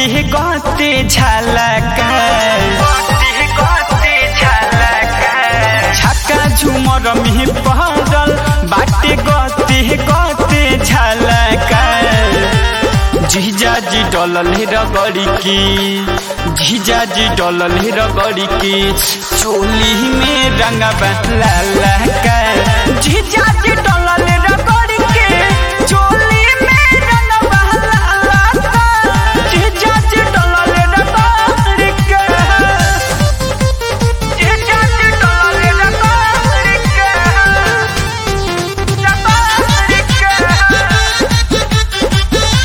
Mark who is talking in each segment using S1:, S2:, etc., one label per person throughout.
S1: गते गते झलका छक्का झुमर में पड़ल बाटे गते गते झलका जीजा जी डलल रगड़ी की जीजा जी डलल रगड़ी की चोली में रंगवा लाला का जीजा जी डलल रगड़ी के चोली में रंगवा लाला का जीजा जी डलल रगड़ी के जीजा जी डलल रगड़ी के रगड़ी के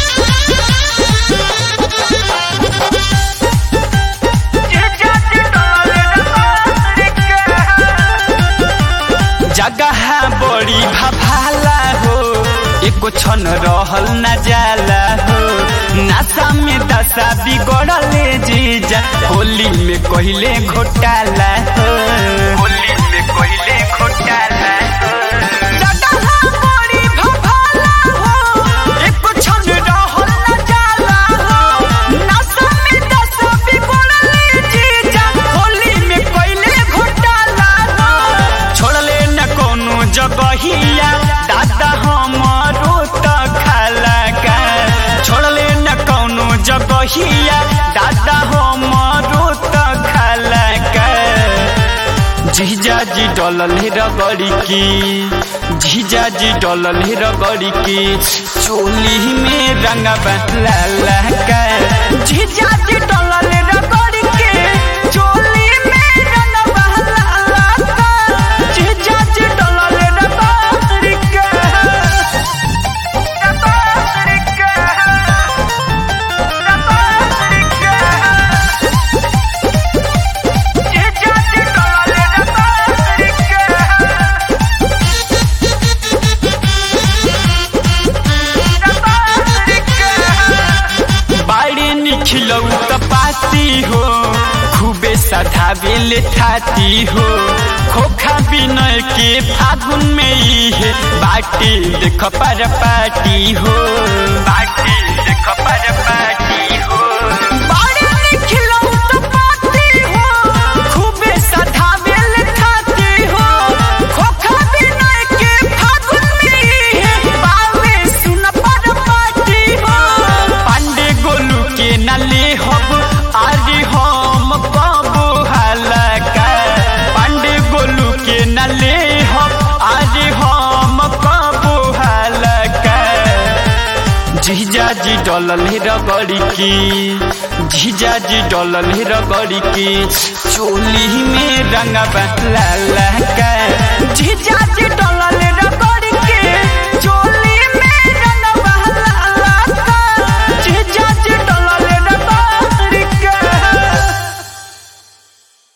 S1: जगह बड़ी भभाला हो एको क्षण रहल न जाला हो नशा में दशा बिगड़ले जीजा होली में कहले घोटाला हो होली में कहले घोटाला जगह बड़ी भभाला हो एको क्षण रहल न जाला हो नशा में दशा बिगड़ले जीजा होली में कहले घोटाला हो छोड़ले न कोनो जगहिया दादा हमारो त खाला का छोड़ले न कोनो जगहिया दादा हमारो त खाला का जीजा जी डलल रगड़ी की जीजा जी डलल रगड़ी की चोली में रंगवा लाला का जीजा जी डलल रगड़ी के चोली में रंगवा लाला का जीजा जी डलल रगड़ी के रगड़ी के रगड़ी के जीजा जी डलल रगड़ी के बाड़ी निखिलौ त पाती हो खूबे सधावेल थाती हो खोखा बिनय के फागुन में ही है बाटी देख पर पाटी हो बाटी देख पर पाटी हो बाड़ी निखिलौ त पाती हो खूबे सधावेल थाती हो खोखा बिनय के फागुन में ही है बावे सुन पर पाटी हो पांडे गोलू के नले हब आरी हम बाबू हलका पांडे गोलू के नले हब आरी हम बाबू हलका जीजा जी डलल रगड़ी की जीजा जी डलल रगड़ी की चोली में रंगवा लाला का जीजा जी